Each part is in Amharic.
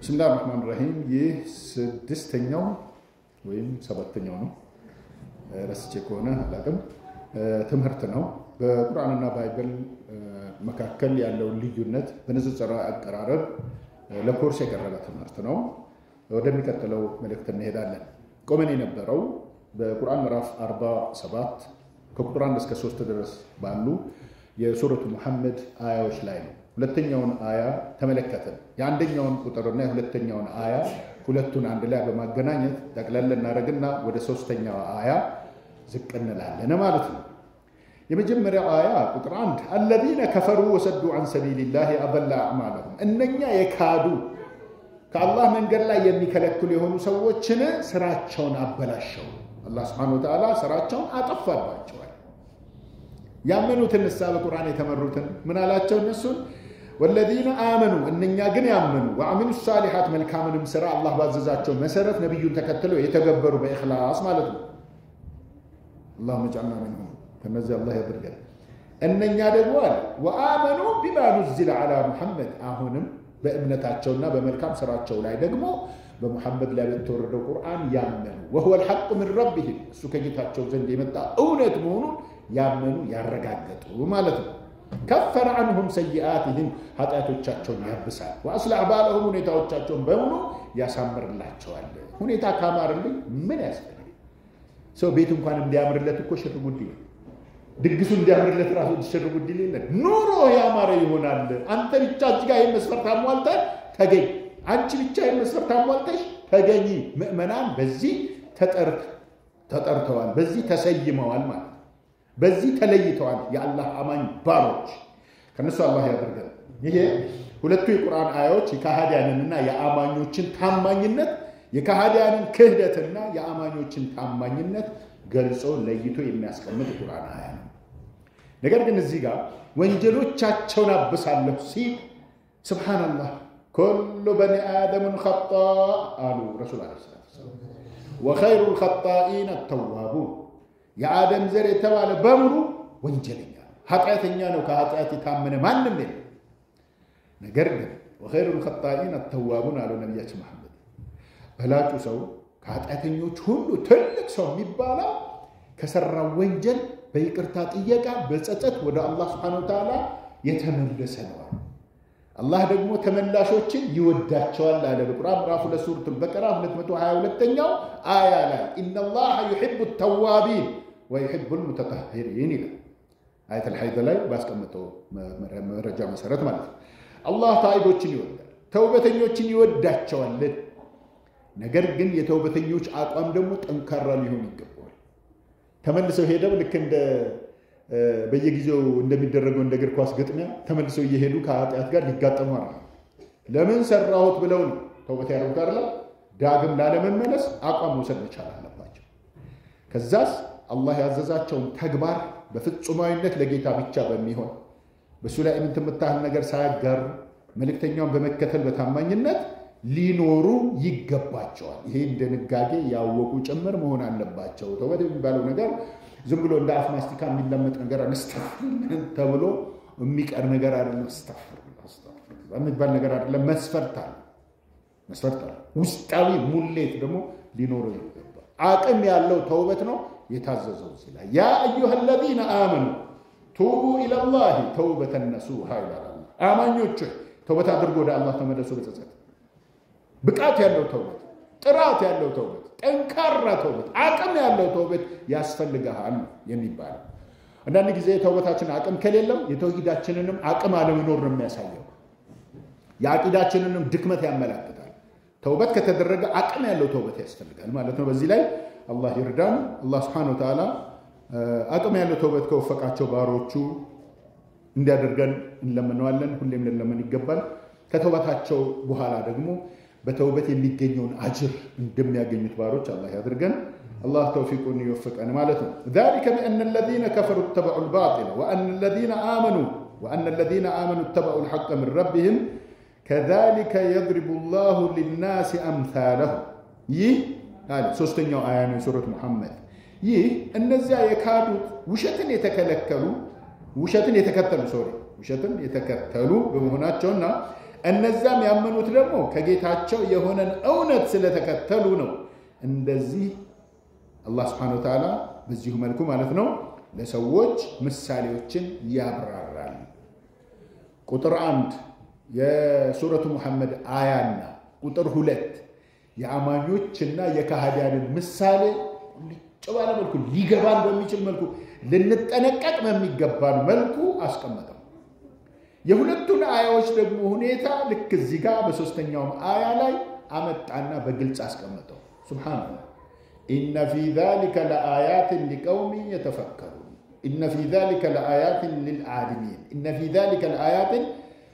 ብስምላህ ራህማን ራሂም ይህ ስድስተኛው ወይም ሰባተኛው ነው ረስቼ ከሆነ አላቅም ትምህርት ነው። በቁርአንና ባይብል መካከል ያለውን ልዩነት በንጽጽራዊ አቀራረብ ለኮርስ የቀረበ ትምህርት ነው። ወደሚቀጥለው መልእክት እንሄዳለን። ቆመን የነበረው በቁርአን ምዕራፍ 47 ከቁጥር 1 እስከ 3 ድረስ ባሉ የሱረቱ ሙሐመድ አያዎች ላይ ነው። ሁለተኛውን አያ ተመለከትን። የአንደኛውን ቁጥርና የሁለተኛውን አያ ሁለቱን አንድ ላይ በማገናኘት ጠቅለል እናደርግና ወደ ሶስተኛው አያ ዝቅ እንላለን ማለት ነው። የመጀመሪያው አያ ቁጥር አንድ አለዚነ ከፈሩ ወሰዱ አን ሰቢልላህ አበላ አዕማለሁም እነኛ የካዱ ከአላህ መንገድ ላይ የሚከለክሉ የሆኑ ሰዎችን ስራቸውን አበላሸው። አላህ ስብሐነሁ ወተዓላ ስራቸውን አጠፋባቸዋል። ያመኑትን እሳ በቁርአን የተመሩትን ምን አላቸው? እነሱን ወለዚነ አመኑ እነኛ ግን ያመኑ ወአሚሉ ሳሊሓት መልካምንም ስራ አላህ ባዘዛቸው መሰረት ነቢዩን ተከትለው የተገበሩ በኢኽላስ ማለት ነው። አላሁመ ጀዐልና ሚንሁም ከነዚህ አላህ ያድርገን። እነኛ ደግሞ አለ ወአመኑ ቢማ ኑዚለ ዐላ ሙሐመድ አሁንም በእምነታቸውና በመልካም ስራቸው ላይ ደግሞ በሙሐመድ ላይ በተወረደው ቁርአን ያመኑ ወሁወ ልሐቁ ምን ረቢህም እሱ ከጌታቸው ዘንድ የመጣ እውነት መሆኑን ያመኑ ያረጋገጡ ማለት ነው። ከፈረ አንሁም ሰይአትህም ኃጢአቶቻቸውን ያብሳል። ወአስለሐ ባለሁም ሁኔታዎቻቸውን በሙሉ ያሳምርላቸዋል። ሁኔታ ካማርልኝ ምን ያስፈልግ? ሰው ቤት እንኳን እንዲያምርለት እኮ ሽር ጉድ ይላል። ድግሱ እንዲያምርለት ራሱ ሽር ጉድ ይላል። ኑሮ ያማረ ይሆናል። አንተ ብቻ እዚህ ጋር ይህን መስፈርት አሟልተህ ተገኝ፣ አንቺ ብቻ ይህን መስፈርት አሟልተሽ ተገኝ። ምዕመናን በዚህ ተጠርተዋል፣ በዚህ ተሰይመዋል ማለት በዚህ ተለይተዋል። የአላህ አማኝ ባሮች ከነሱ አላህ ያደርገን። ይሄ ሁለቱ የቁርአን አያዎች የካሃዲያንንና የአማኞችን ታማኝነት የካሃዲያንን ክህደትና የአማኞችን ታማኝነት ገልጾ ለይቶ የሚያስቀምጥ የቁርአን አያ ነው። ነገር ግን እዚህ ጋር ወንጀሎቻቸውን አብሳለሁ ሲል ስብሓንላህ ኩሉ በኒ አደምን ኸጣ አሉ ረሱል ዐለይሂ ሰላቱ ወሰላም ወኸይሩ ልኸጣኢን አተዋቡን የአደም ዘር የተባለ በሙሉ ወንጀለኛ ነው፣ ኃጢአተኛ ነው። ከኃጢአት የታመነ ማንም የለም። ነገር ግን ወኸይሩ ልኸጣኢን አተዋቡን አሉ ነቢያችን መሐመድ በላጩ ሰው ከኃጢአተኞች ሁሉ ትልቅ ሰው የሚባለው ከሰራው ወንጀል በይቅርታ ጥየቃ በጸጸት ወደ አላህ ስብሐነሁ ወተዓላ የተመለሰ ነው። አላህ ደግሞ ተመላሾችን ይወዳቸዋል አለ በቁርአን ምዕራፍ ሁለት ሱረቱል በቀራ 222ኛው አያ ላይ ኢነላሃ ዩሒቡ ተዋቢን ወዩሒቡል ሙተጠሂሪን ይላል። አየተል ሐይድ ላይ ባስቀመጠው መረጃ መሰረት ማለት ነው። አላህ ታኢቦችን ይወዳል፣ ተውበተኞችን ይወዳቸዋል። ነገር ግን የተውበተኞች አቋም ደግሞ ጠንካራ ሊሆን ይገባዋል። ተመልሰው ሄደው ልክ እንደ በየጊዜው እንደሚደረገው እንደ እግር ኳስ ግጥሚያ ተመልሰው እየሄዱ ከኃጢአት ጋር ሊጋጠሙ አለ። ለምን ሰራሁት ብለው ነው ተውበት ያደረጉት አይደለ? ዳግም ላለመመለስ አቋም መውሰድ መቻል አለባቸው። ከዛስ አላህ ያዘዛቸውን ተግባር በፍጹማዊነት ለጌታ ብቻ በሚሆን በእሱ ላይ እምነት የምታህል ነገር ሳያጋሩ መልእክተኛውን በመከተል በታማኝነት ሊኖሩ ይገባቸዋል። ይሄ ድንጋጌ ያወቁ ጭምር መሆን አለባቸው። ተውበት የሚባለው ነገር ዝም ብሎ እንደ አፍ ማስቲካ የሚለመጥ ነገር አስተፍር ተብሎ የሚቀር ነገር አይደለም። አስተፍር የሚባል ነገር አይደለም። መስፈርት አለ፣ መስፈርት አለ። ውስጣዊ ሙሌት ደግሞ ሊኖረው ይገባል። አቅም ያለው ተውበት ነው የታዘዘው እዚህ ላይ ያ አዩሃ አለዚነ አመኑ ቱቡ ኢለላሂ ተውበተን ነሱሃ ይላል። አማኞች ተውበት አድርጎ ወደ አላህ ተመለሱ በጸጸት ብቃት ያለው ተውበት፣ ጥራት ያለው ተውበት፣ ጠንካራ ተውበት፣ አቅም ያለው ተውበት ያስፈልግሃል የሚባለው። አንዳንድ ጊዜ ተውበታችን አቅም ከሌለው የተውሂዳችንንም አቅም አለመኖር ነው የሚያሳየው። የአቂዳችንንም ድክመት ያመላክታል። ተውበት ከተደረገ አቅም ያለው ተውበት ያስፈልጋል ማለት ነው። በዚህ ላይ አላህ ይርዳን። አላህ ስብሐነሁ ወተዓላ አቅም ያለው ተውበት ከወፈቃቸው ባሮቹ እንዲያደርገን እንለምነዋለን። ሁሌም ልንለምን ይገባል። ከተውበታቸው በኋላ ደግሞ በተውበት የሚገኘውን አጅር እንደሚያገኙት ባሮች አላህ ያድርገን። አላህ ተውፊቁን ይወፍቀን ማለት ነው። ዛሊከ ቢአነ አለዚነ ከፈሩ ተበዑ ልባጢለ ወአነ አለዚነ አመኑ ወአነ አለዚነ አመኑ ተበዑ ልሐቀ ምን ረቢህም ከዛሊከ የድሪቡ ላሁ ሊናስ አምሳለሁ። ይህ አለ ሶስተኛው አያ ነው የሱረት ሙሐመድ። ይህ እነዚያ የካዱት ውሸትን የተከለከሉ ውሸትን የተከተሉ ሶሪ ውሸትን የተከተሉ በመሆናቸውና እነዛም ያመኑት ደግሞ ከጌታቸው የሆነን እውነት ስለተከተሉ ነው። እንደዚህ አላህ ስብሐነሁ ወተዓላ በዚሁ መልኩ ማለት ነው ለሰዎች ምሳሌዎችን ያብራራል። ቁጥር አንድ የሱረቱ ሙሐመድ አያና ቁጥር ሁለት የአማኞችና የካህዲያንን ምሳሌ ቁልጭ ባለ መልኩ ሊገባን በሚችል መልኩ ልንጠነቀቅ በሚገባን መልኩ አስቀመጠው። የሁለቱን አያዎች ደግሞ ሁኔታ ልክ እዚህ ጋር በሶስተኛውም አያ ላይ አመጣና በግልጽ አስቀመጠው። ሱብሓነላህ ኢነ ፊ ዛሊከ ለአያትን ሊቀውሚን የተፈከሩን ኢነ ፊ ዛሊከ ለአያትን ልልዓሊሚን ኢነ ፊ ዛሊከ ለአያትን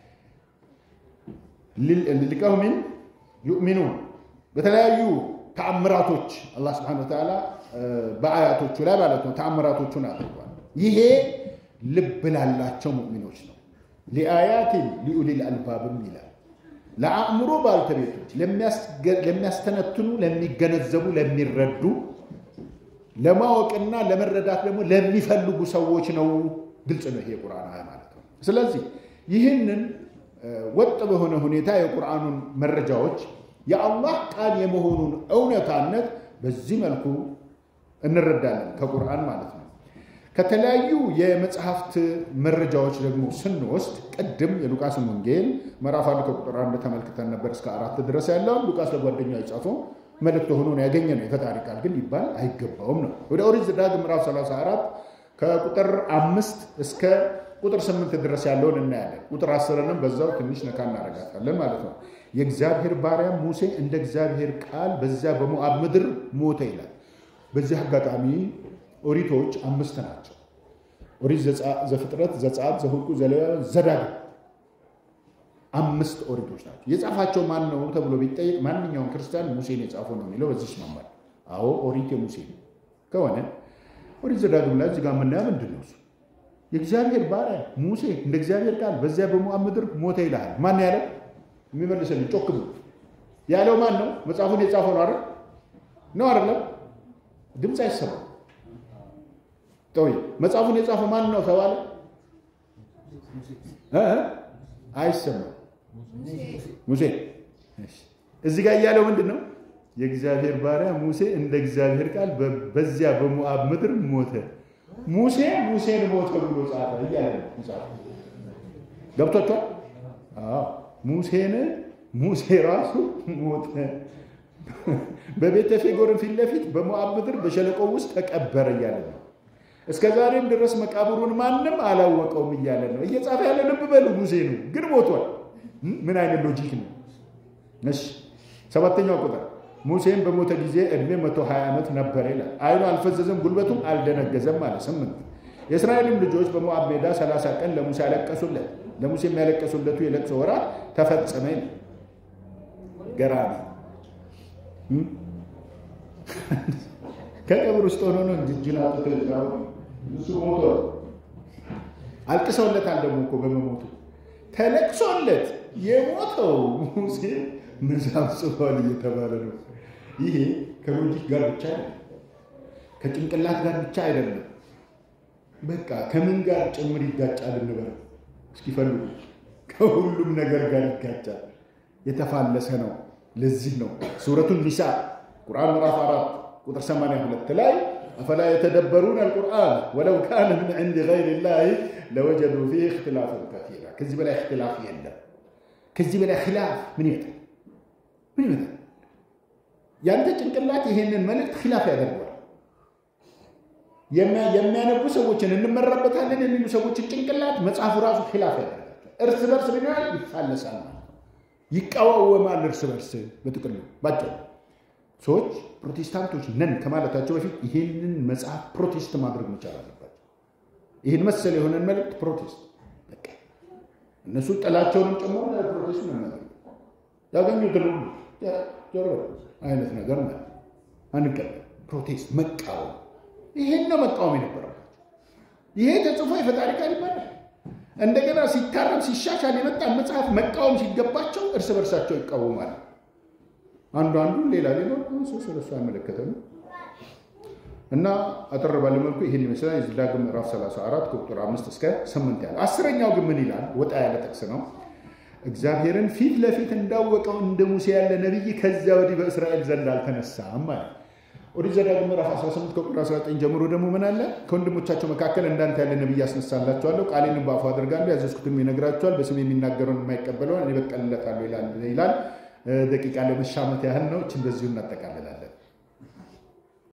ሊቀውሚን ዩእሚኑን በተለያዩ ተአምራቶች አላህ ስብሐነሁ ወተዓላ በአያቶቹ ላይ ማለት ነው ተአምራቶቹን አድርጓል። ይሄ ልብ ላላቸው ሙእሚኖች ነው። ሊአያትን ሊኡሊል አልባብም ይላል። ለአእምሮ ባልተቤቶች ለሚያስተነትኑ፣ ለሚገነዘቡ፣ ለሚረዱ ለማወቅና ለመረዳት ደግሞ ለሚፈልጉ ሰዎች ነው። ግልጽ ነው ይሄ የቁርአን አያ ማለት ነው። ስለዚህ ይህንን ወጥ በሆነ ሁኔታ የቁርአኑን መረጃዎች የአላህ ቃል የመሆኑን እውነታነት በዚህ መልኩ እንረዳለን ከቁርአን ማለት ነው። ከተለያዩ የመጽሐፍት መረጃዎች ደግሞ ስንወስድ ቅድም የሉቃስን ወንጌል ምዕራፍ አንድ ከቁጥር አንድ ተመልክተን ነበር እስከ አራት ድረስ ያለውን ሉቃስ ለጓደኛው የጻፈው መልእክት ሆኖ ነው ያገኘ ነው። የፈጣሪ ቃል ግን ሊባል አይገባውም ነው። ወደ ኦሪት ዘዳግም ምዕራፍ 34 ከቁጥር አምስት እስከ ቁጥር ስምንት ድረስ ያለውን እናያለን። ቁጥር አስርንም በዛው ትንሽ ነካ እናደርጋታለን ማለት ነው። የእግዚአብሔር ባሪያ ሙሴ እንደ እግዚአብሔር ቃል በዚያ በሞዓብ ምድር ሞተ ይላል። በዚህ አጋጣሚ ኦሪቶች አምስት ናቸው። ኦሪት ዘፍጥረት፣ ዘጸአት፣ ዘኍልቍ፣ ዘሌዋውያን፣ ዘዳግም አምስት ኦሪቶች ናቸው። የጻፋቸው ማን ነው ተብሎ ቢጠየቅ ማንኛውም ክርስቲያን ሙሴን የጻፈው ነው የሚለው በዚህ ይስማማል። አዎ ኦሪት የሙሴ ከሆነ ኦሪት ዘዳግም ላይ እዚህ ጋር የምናየው ምንድን ነው? እሱ የእግዚአብሔር ባሪያ ሙሴ እንደ እግዚአብሔር ቃል በዚያ በሞዓብ ምድር ሞተ ይልሃል። ማን ያለው? የሚመልስልኝ ጮክ ብሎ ያለው ማን ነው? መጽሐፉን የጻፈው ነው አይደል? ነው አይደለም? ድምፅ አይሰማም። ጠዊ መጽሐፉን የጻፈው ማን ነው ተባለ? አይሰማም። ሙሴ እዚህ ጋር እያለው ምንድን ነው? የእግዚአብሔር ባሪያ ሙሴ እንደ እግዚአብሔር ቃል በዚያ በሞዓብ ምድር ሞተ። ሙሴ ሙሴን ሞተ ብሎ ጻፈ እያለ ነው ጻፈ። ገብቷቸዋል? ሙሴን ሙሴ ራሱ ሞተ። በቤተ ፌጎርን ፊት ለፊት በሞዓብ ምድር በሸለቆ ውስጥ ተቀበረ እያለ ነው። እስከ ዛሬም ድረስ መቃብሩን ማንም አላወቀውም እያለ ነው እየጻፈ ያለ። ልብ በሉ ሙሴ ነው ግን ሞቷል። ምን አይነት ሎጂክ ነው? እሺ ሰባተኛው ቁጥር ሙሴም በሞተ ጊዜ ዕድሜ 120 ዓመት ነበረ ይላል። አይኑ አልፈዘዘም፣ ጉልበቱም አልደነገዘም ማለት ስምንት የእስራኤልም ልጆች በሞዓብ ሜዳ 30 ቀን ለሙሴ ያለቀሱለት። ለሙሴ የሚያለቀሱለቱ የለቅሶ ወራት ተፈጸመ ይላል። ገራሚ ከቀብር ውስጥ ሆኖ ነው እንጂ እጁን አውጥቶ እሱ ሞቶ አልቅሰውለታል። ደግሞ እኮ በመሞቱ ተለቅሶለት የሞተው ሙሴ መጽሐፍ ጽፏል እየተባለ ነው። ይሄ ከሎጂክ ጋር ብቻ አይደለም፣ ከጭንቅላት ጋር ብቻ አይደለም። በቃ ከምን ጋር ጭምር ይጋጫል እንበል እስኪፈልጉ፣ ከሁሉም ነገር ጋር ይጋጫል። የተፋለሰ ነው። ለዚህ ነው ሱረቱን ኒሳ ቁርአን ምዕራፍ አራት ቁጥር 82 ላይ አፈላ የተደበሩን አልቁርአን ወለው ካነ ምን ዕንድ ገይር ላህ ለወጀዱ ፊህ እክትላፍን ከሲራ። ከዚህ በላይ እክትላፍ የለም። ከዚህ በላይ ኪላፍ ምን ይመጣል? ምን ይመጣል? ያንተ ጭንቅላት ይሄንን መልእክት ኪላፍ ያደርገዋል። የሚያነቡ ሰዎችን እንመራበታለን የሚሉ ሰዎችን ጭንቅላት መጽሐፉ ራሱ ኪላፍ ያደርጋል። እርስ በርስ ምን ይሆናል? ይፋለሳል ማለት ይቃዋወማል እርስ በርስ። በጥቅሉ ባጭሩ ሰዎች ፕሮቴስታንቶች ነን ከማለታቸው በፊት ይህንን መጽሐፍ ፕሮቴስት ማድረግ መቻል አለባቸው። ይህን መሰል የሆነን መልእክት ፕሮቴስት እነሱ ጥላቸውንም ጨምሮ ፕሮቴስት ነው ያገኙትን ሁሉ ጆሮ አይነት ነገር ማለት አንቀበል። ፕሮቴስት መቃወም፣ ይሄን ነው መቃወም የነበረባቸው። ይሄ ተጽፎ የፈጣሪ ቃል ይባላል። እንደገና ሲታረም ሲሻሻል የመጣን መጽሐፍ መቃወም ሲገባቸው እርስ በርሳቸው ይቃወማሉ። አንዱ አንዱ ሌላ ሌላ ሰው ስለሱ አይመለከተም። እና አጠር ባለ መልኩ ይህን ይመስላል የዘዳግም ምዕራፍ 34 ከቁጥር 5 እስከ 8 ያለ። አስረኛው ግን ምን ይላል? ወጣ ያለ ጥቅስ ነው። እግዚአብሔርን ፊት ለፊት እንዳወቀው እንደ ሙሴ ያለ ነቢይ ከዚያ ወዲህ በእስራኤል ዘንድ አልተነሳም ማለት ኦሪት ዘዳግም ምዕራፍ 18 ከቁጥር 19 ጀምሮ ደግሞ ምን አለ? ከወንድሞቻቸው መካከል እንዳንተ ያለ ነቢይ ያስነሳላቸዋለሁ፣ ቃሌንም በአፉ አድርጋለሁ፣ ያዘዝኩትም ይነግራቸዋል፣ በስም የሚናገረውን የማይቀበለውን እኔ በቀልለታለሁ ይላል። ደቂቃ ለመሻመት ያህል ነው። እችን በዚሁ እናጠቃልላለን።